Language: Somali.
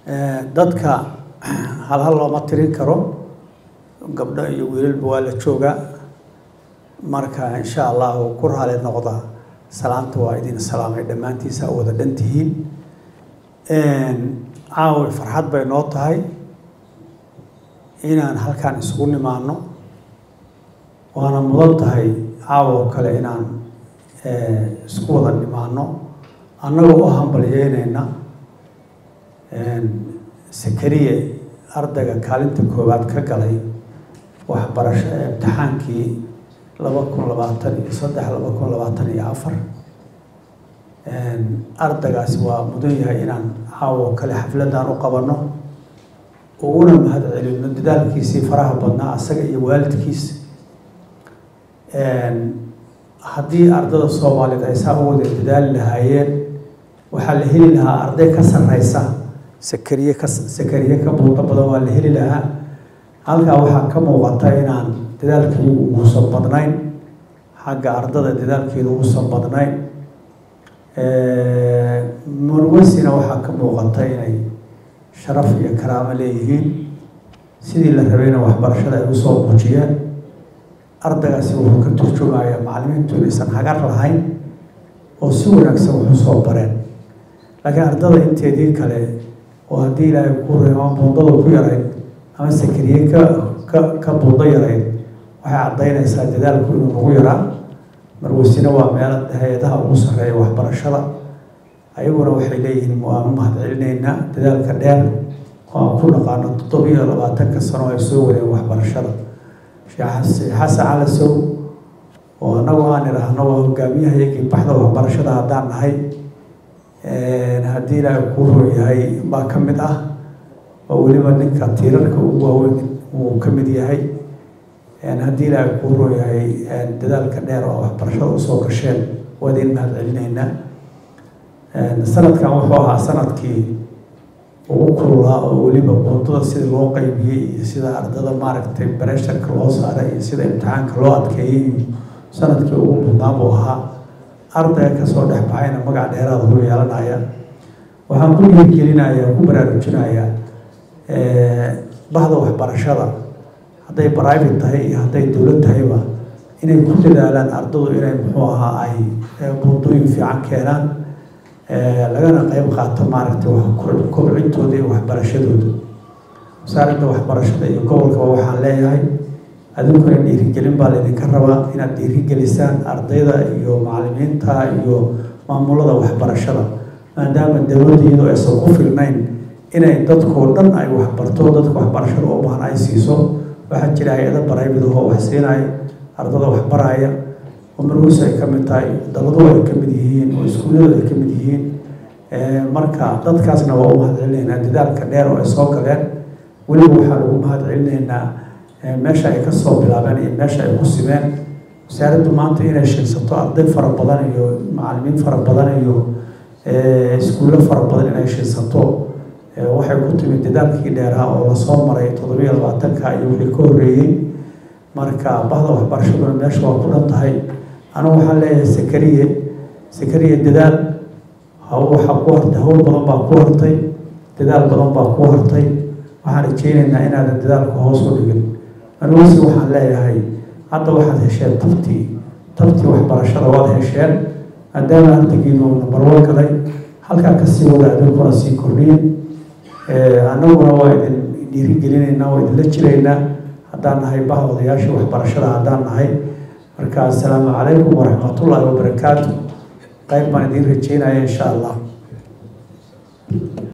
dadka hal hal looma tirin karo gabdho iyo wiilalba waa la joogaa marka insha allahu ku raali noqda salaanta waa idin salaamay dhammaantiisa wada dhan tihiin caawi farxad bay noo tahay inaan halkaan isugu nimaano waana mudan tahay caawa oo kale inaan isku wada nimaano annagoo u hambalyeynayna sakariye ardayga kaalinta koowaad ka galay waxbarasho imtixaankii laba kun labaatan iyo saddex laba kun labaatan iyo afar ardaygaasi waa mudan yahay inaan caawo kale xafladan u qabanno uguna mahad celino dadaalkiisii faraha badnaa asaga iyo waalidkiisa haddii ardada soomaaliyeed ay saa u wada dadaali lahaayeen waxaa la heli lahaa arday ka sarreysa sakariye ka sakariye ka buuqo badan waa la heli lahaa halkaa waxaa ka muuqata inaan dadaalkeedu uusan badnayn xagga ardada dadaalkeedu uusan badnayn murwasina waxaa ka muuqata inay sharaf iyo karaamo leeyihiin sidii la rabayna waxbarashada ay usoo muujiyeen ardaygaasi wuxuu ka turjumayaa macallimiintu inaysan hagar lahayn oo si wanaagsan wax usoo bareen laakiin ardada inteedii kale oo haddii ilaahay ku reemo buundada ku yarayd ama sakariye ka ka ka buundo yarayd waxay caddaynaysaa dadaalku inuu nagu yaraa marwasina waa meelo hay-adaha ugu sarreeya waxbarashada ayaguna waxay leeyihiin waanu mahad celinaynaa dadaalka dheer oo aan ku naqaano toddobiyo labaatanka sano ay soo wadeen waxbarashada sheekh xasan calasow oo annagu aan idhaahno waa hogaamiyaha iyagii baxda waxbarashada haddaan nahay haddii ilaahay kuu roo yahay baa ka mid ah oo weliba ninka tiirarka ugu waaweyn uu ka mid yahay haddii ilaahay kuu roo yahay dadaalka dheer oo waxbarashada usoo gasheen waa idin mahad celinaynaa sanadkan wuxuu ahaa sanadkii ugu kululaa oo weliba buundada sida loo qaybiyey iyo sida ardada maaragtay baresharka loo saaray iyo sida imtixaanka loo adkeeyey iyo sanadkii ugu mudnaa buu ahaa ardayga kasoo dhex baxayna magac dheeraada u yeelanaya waxaan ku dhiirgelinayaa ku baraarujinayaa bahda waxbarashada hadday private tahay iyo hadday dowlad tahayba inay ku dadaalaan ardadu inay muxuu ahaa ay buundooyin fiican keenaan lagana qeyb qaato maaragtay kobcintooda iyo waxbarashadooda wasaaradda waxbarashada iyo gobolkaba waxaan leeyahay adinkuna dhiirigelin baa laydinka rabaa inaad dhiirigelisaan ardayda iyo macallimiinta iyo maamulada waxbarashada maadaama dowladda iyadoo aysan ku filnayn inay dadkoo dhan ay waxbarto dadka waxbarashada u baahan ay siiso waxaa jira hay-ada baraybido oo wax siinaya ardada waxbaraya oo marwus ay ka mid tahay daladu ay ka mid yihiin oo iskuulladu ay ka mid yihiin marka dadkaasna waa u mahad celinaynaa dadaalka dheer oo ay soo galeen weliba waxaa lagu mahad celinaynaa meesha ay kasoo bilaabeen iyo meesha ay ku simeen wasaaraddu maanta inay shaysato arday fara badan iyo macallimiin fara badan iyo iskuullo fara badan inay shaysato waxay ku timid dadaalkii dheeraha oo lasoo maray toddobiyo labaatanka iyo wixii ka horreeyey marka bahda waxbarashaduna meesha waa ku dhan tahay anigu waxaan leeyahay sakariye sakariye dadaal waxaa ku hartay hawl badan baa ku hartay dadaal badan baa ku hartay waxaan rajeynaynaa inaadan dadaalku hoos u dhigin aniguse waxaan leeyahay hadda waxaad hesheen tabtii tabtii waxbarashada waad hesheen maadaama ardagiinu nabarwo galay halkaa kasii wada adinkuna sii kordhiyin annaguna waa idin dhiirigelinaynaa waa idinla jiraynaa haddaan nahay baha odayaashii waxbarashada haddaan nahay marka assalaamu calaykum waraxmatullaahi wabarakaatu qayb baan idiin rajeynaya insha allah